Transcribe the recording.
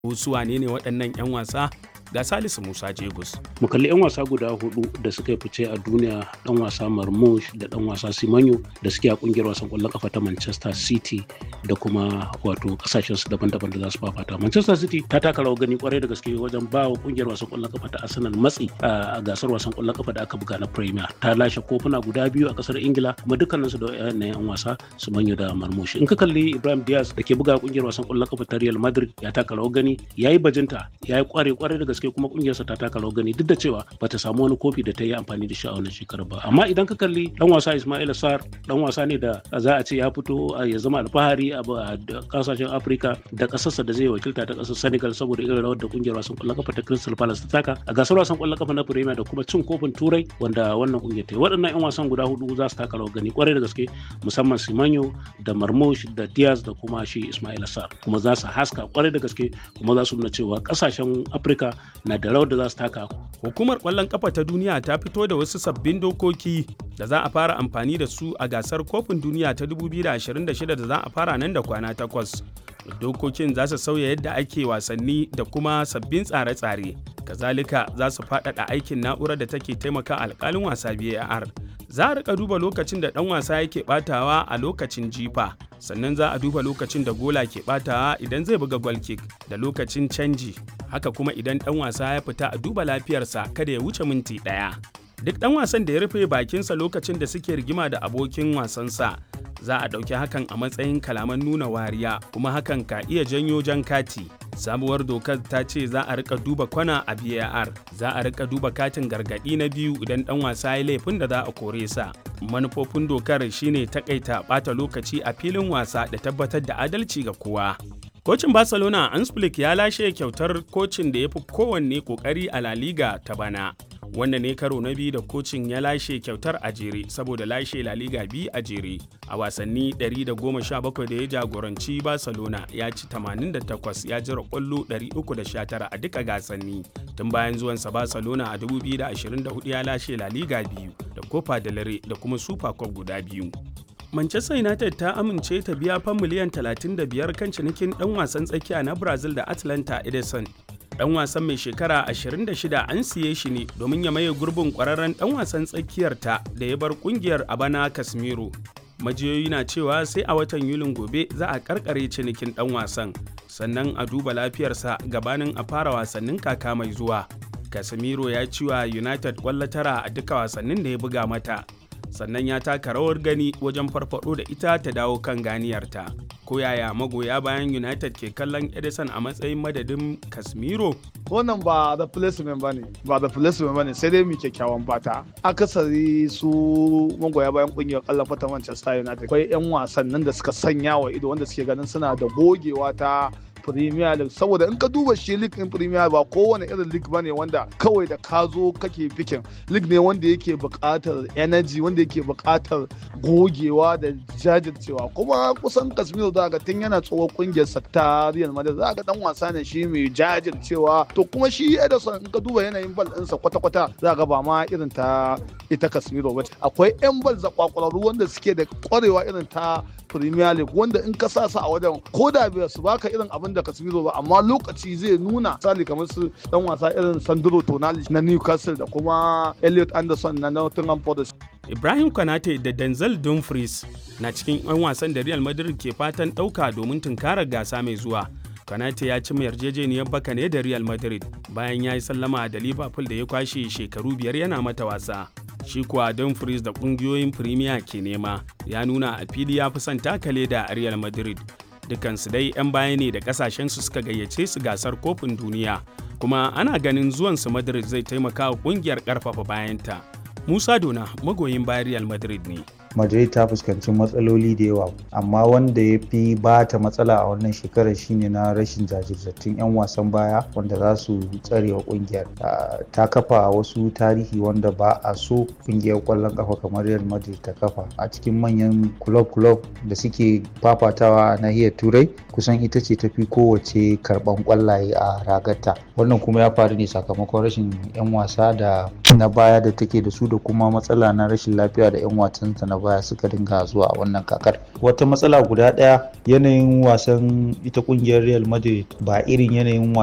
su wane ne waɗannan 'yan wasa ga Salisu Musa Jegus. mu kalli 'yan wasa guda hudu da suka yi fice a duniya dan wasa marmush da dan wasa simanyo da suke a kungiyar wasan kwallon kafa ta manchester city da kuma wato kasashen su daban-daban da za su fafata manchester city ta taka rawar gani kwarai da gaske wajen ba wa kungiyar wasan kwallon kafa ta arsenal matsi a gasar wasan kwallon kafa da aka buga na premier ta lashe kofuna guda biyu a kasar ingila kuma dukkanin su da yan yan wasa simanyo da marmush in ka kalli ibrahim diaz da ke buga kungiyar wasan kwallon kafa ta real madrid ya taka rawar gani yayi bajinta yayi kware kwarai da gaske gaske kuma kungiyarsa ta taka rawar gani duk da cewa bata samu wani kofi da ta yi amfani da shi a wannan shekarar ba amma idan ka kalli dan wasa Ismail Sar dan wasa ne da za a ce ya fito ya zama alfahari a kasashen Afirka da kasarsa da zai wakilta ta kasar Senegal saboda irin rawar da kungiyar wasan kwallon kafa ta Crystal Palace ta taka a gasar wasan kwallon kafa na Premier da kuma cin kofin Turai wanda wannan kungiyar ta yi waɗannan yan wasan guda hudu za su taka rawar gani kwarai da gaske musamman Simanyo da Marmoush da Diaz da kuma shi Ismail Sar kuma za su haska kwarai da gaske kuma za su nuna cewa kasashen Afirka na da rawar da za su taka. Hukumar ƙwallon ƙafa ta duniya ta fito da wasu sabbin dokoki da za a fara amfani da su a gasar kofin duniya ta 2026 da za a fara nan da kwana takwas. Dokokin za su sauya yadda ake wasanni da kuma sabbin tsare-tsare. Kazalika za su faɗaɗa aikin na'urar da take taimaka alƙalin wasa VAR. Za a rika duba lokacin da ɗan wasa yake ɓatawa a lokacin jifa. sannan za a duba lokacin da gola ke batawa idan zai buga goal kick da lokacin canji haka kuma idan dan wasa ya fita a duba lafiyarsa kada ya wuce minti ɗaya duk dan wasan da ya rufe bakinsa lokacin da suke rigima da abokin wasansa za a ɗauki hakan a matsayin kalaman nuna wariya kuma hakan ka iya janyo jan kati sabuwar dokar ta ce za a rika duba kwana a VAR za a rika duba katin gargadi na biyu idan dan wasa ya laifin da za a kore sa manufofin dokar shine takaita bata lokaci a filin wasa da tabbatar da adalci ga kowa Kocin Barcelona Ansflick ya lashe kyautar kocin da ya fi kowanne kokari a La Liga ta bana. Wannan ne karo na biyu da kocin ya lashe kyautar a jere saboda lashe La Liga biyu a jere. A wasanni 117 da ya jagoranci Barcelona ya ci 88 ya jira kwallo 319 a duka gasanni. Tun bayan zuwansa Barcelona a 2024 ya lashe La Liga biyu da Copa del Rey da kuma Super Cup guda biyu. Manchester United ta amince ta biya fan miliyan 35 kan cinikin ɗan wasan tsakiya na Brazil da Atlanta Edison. Ɗan wasan mai shekara 26 an siye shi ne domin ya maye gurbin ƙwararren ɗan wasan tsakiyar ta da ya bar ƙungiyar a bana Casemiro. Majiyoyi na cewa sai a watan Yulin gobe za a karkare cinikin ɗan wasan, sannan a duba lafiyarsa gabanin a fara wasannin kaka mai zuwa. Casemiro ya ci wa United ƙwallo tara a duka wasannin da ya buga mata. sannan ya taka rawar gani wajen farfado da ita ta dawo kan ganiyarta. Ko yaya magoya bayan United ke kallon Edison a matsayin madadin Casemiro? Wannan ba the placement ba ne, ba the placement ba ne sai dai mu kyakkyawan fata. Akasari su magoya bayan kungiyar kallon fata Manchester United. Akwai 'yan wasan nan da suka sanya wa ido wanda suke ganin suna da gogewa ta Premier League saboda in ka duba shi league in Premier ba kowane irin league bane wanda kawai da ka zo kake fikin league ne wanda yake buƙatar energy wanda yake buƙatar gogewa da jajircewa kuma kusan Casemiro za ga tun yana tsohon kungiyar sa ta Real Madrid za ga dan wasa ne shi mai jajircewa to kuma shi Ederson in ka duba yanayin bal ɗinsa kwata-kwata za ga ba ma irin ta ita Casemiro ba akwai 'yan bal zakwakwararu wanda suke da kwarewa irin ta Premier League wanda in ka sa su a wajen ko da bai su baka irin abin da Casemiro ba amma lokaci zai nuna misali kamar su dan wasa irin Sandro Tonali na Newcastle da kuma Elliot Anderson na Nottingham Forest. Ibrahim Konate da Denzel Dumfries na cikin 'yan wasan da Real Madrid ke fatan ɗauka domin tunkarar gasa mai zuwa. Konate ya ci yarjejeniyar baka ne da Real Madrid bayan ya yi sallama da Liverpool da ya kwashe shekaru biyar yana mata wasa. shi kuwa Dumfries da kungiyoyin Premier ke nema ya nuna a fili ya fi son takale da Real Madrid. Dukansu dai 'yan baya ne da kasashensu suka gayyace su gasar kofin duniya, kuma ana ganin zuwansu Madrid zai taimaka wa kungiyar karfafa bayanta. Musa Dona magoyin bayan Real Madrid ne. Madrid ta fuskanci matsaloli da yawa amma wanda ya fi ba ta matsala a wannan shekarar shine na rashin jajirtattun 'yan wasan baya wanda za su tsare wa kungiyar ta kafa wasu tarihi wanda ba a so kungiyar kwallon kafa kamar Real Madrid ta kafa a cikin manyan club-club da suke fafatawa a nahiyar turai kusan ita ce tafi kowace karban kwallaye a ragarta wannan kuma ya faru ne sakamakon rashin 'yan wasa da na baya da take da su da kuma matsala na rashin lafiya da 'yan wasanta na baya suka dinga zuwa a wannan kakar wata matsala guda ɗaya yanayin wasan ita kungiyar real madrid ba irin yanayin